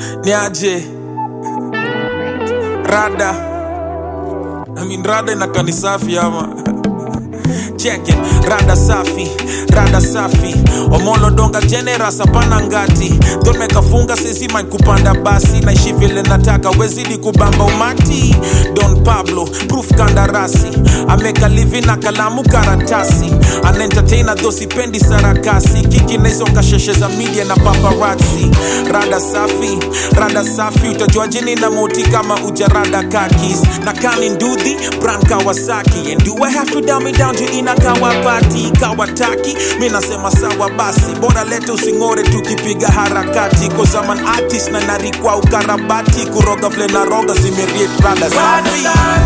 niaje rada I mean, rada inakaa ni safi ama check it rada safi rada safi omolo donga generas hapana ngati tomekafunga sisima kupanda basi naishi vile nataka wezidi kubamba umati don pablo proof kandarasi ameka livi na kalamu karatasi anaentertaina dho sipendi sarakasi kiki naizo kasheshe za media na paparazzi rada safi rada safi utajuaje nina moti kama ujarada kakis na kani ndudhi brand kawasaki and do i have to dumb it down to ina kawapati kawataki mi nasema sawa basi bora lete using'ore tukipiga harakati kozaman artist na narikwa ukarabati kuroga vile na roga zimeriet rada safi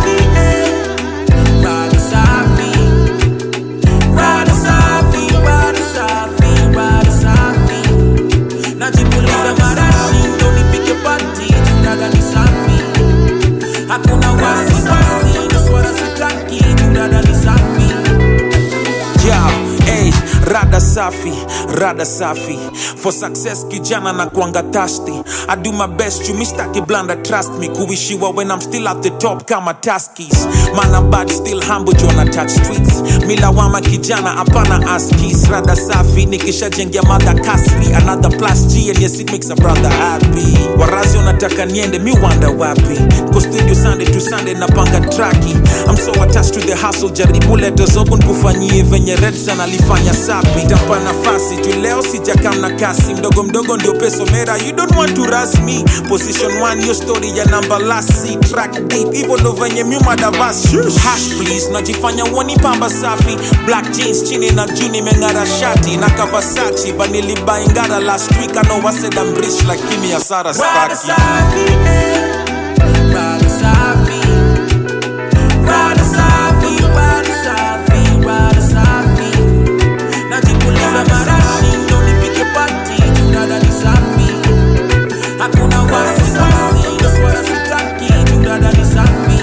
Rada safi, rada safi, rada safi, rada safi. Najipuliza marashi ndo nifike pati, juu rada ni safi. Hakuna wasiwasi, na swala sitaki, juu rada ni safi. yeah, hey, rada safi rada safi for success kijana na kuanga thirsty i do my best chumistaki blanda trust me kuishiwa when i'm still at the top kama taskis mana bad still humble jona touch streets milawama kijana hapana askis rada safi nikishajengia mada kasri another plus g and yes it makes a brother happy warazi wanataka niende mi wanda wapi ko studio sunday to sunday napanga traki i'm so attached to the hustle jaribu leta zogo nkufanyie venye redson alifanya sapi tampa nafasi tu leo sijakam na kasi mdogo mdogo ndio peso mera you don't want to rush me position one yo story ya namba lasi track deep hivyo ndo venye myumadavas hash please najifanya uoni pamba safi black jeans chini na juu nimeng'ara shati na kavasachi banilibaingara last week ano waseda mrich lakini hasara Rada staki safi, rada safi, rada safi, rada safi, rada safi. Najipuliza marashi ndo nifike pati, juu rada ni safi. Hakuna wasiwasi, na swala sitaki, juu rada ni safi.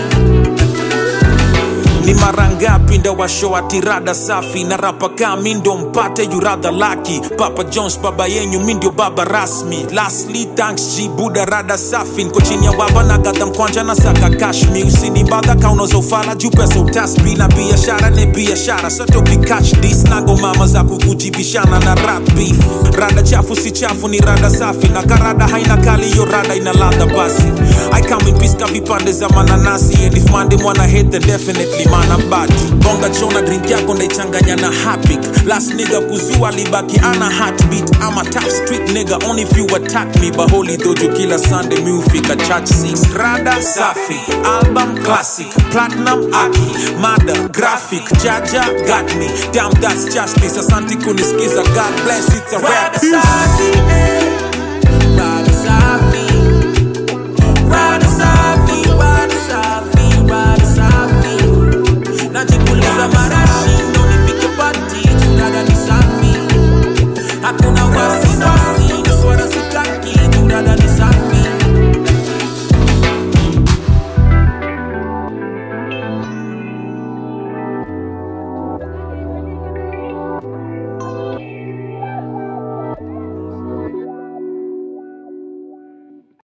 ni mara ngapi ndawashoa tirada safi na rapa kaa mi ndo mpate yuradha laki papa jones baba yenyu mi ndio baba rasmi lastly thanks g buda rada safi nko chini ya waba na gadha mkwanja na saka kashmi usinibadha kaunazofala juu pesa utasbi na biashara ne biashara sote ukikach dis nago mama za kukujibishana na rap beef rada chafu si chafu ni rada safi na karada haina kali hiyo rada ina ladha basi i come in peace ka vipande za mananasi and if mande mwana hate then definitely mana bati bonga chona drink yako ndaichanganya na hapik last nigga kuzua libaki ana heartbeat ama top street nigga only if you attack me baholi dojo kila sunday mi ufika church six rada safi album classic platinum aki mada graphic jaja got me damn that's justice asante kunisikiza god bless it's a rap Rada safi,